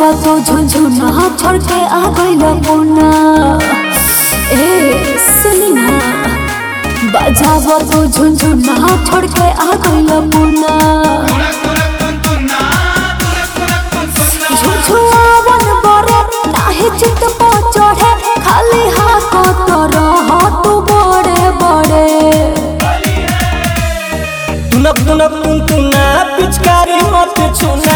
बजावा तो झुनझुना छोड़ के आ गइल पुना ए सुनी ना बजावा तो झुनझुना छोड़ के आ गइल पुना झुझुआवन बरे नाही चित पो चढ़े खाली हाथ तो रह तू बड़े बड़े तुनक तुनक तुन तुना पिचकारी मत छूना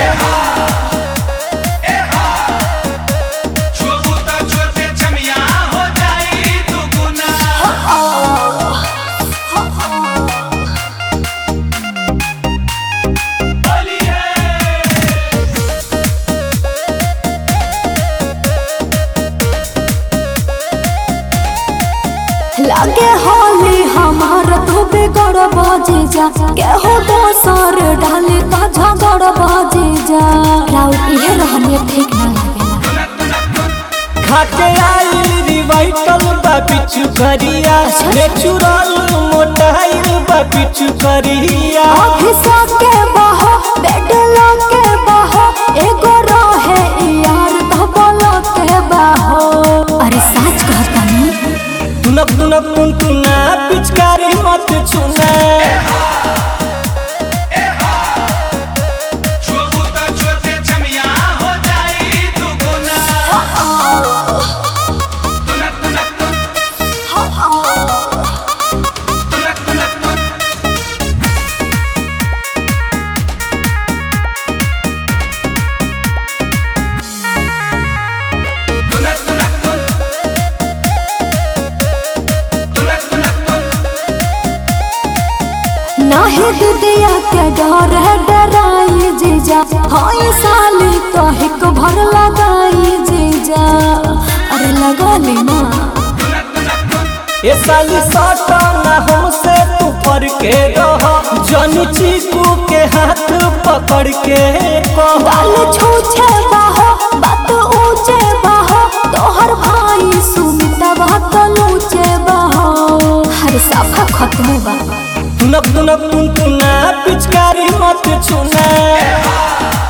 लागे होली हमार तो बिगड़ बाजे जा केहू दोसर डाले का झगड़ बाजे जा राउत ये रहने ठीक ना लगेला खाके आइल रिवाइटल बा पिछु करिया नेचुरल मोटाइल बा पिछु करिया ऑफिसा के बाहो बेड के बाहो एगो रहे यार धबल के बाहो अरे सच कहता नहीं तुनक तुनक तुन तुना पिचकारी मत छूना नाही दिदिया के डर है डराई जीजा हाय साली तो हिक भर लगाई जीजा अरे लगा लेना ए साली सटा ना हमसे तू पर के रह जनी चीकू के हाथ पकड़ के कह बाल छूछे बाहो बात ऊंचे बाहो तोहर भाई सुमिता बात लूचे बाहो हर साफा खत्म बा तुनक तुनक तुन तुना पिचकारी मत छूना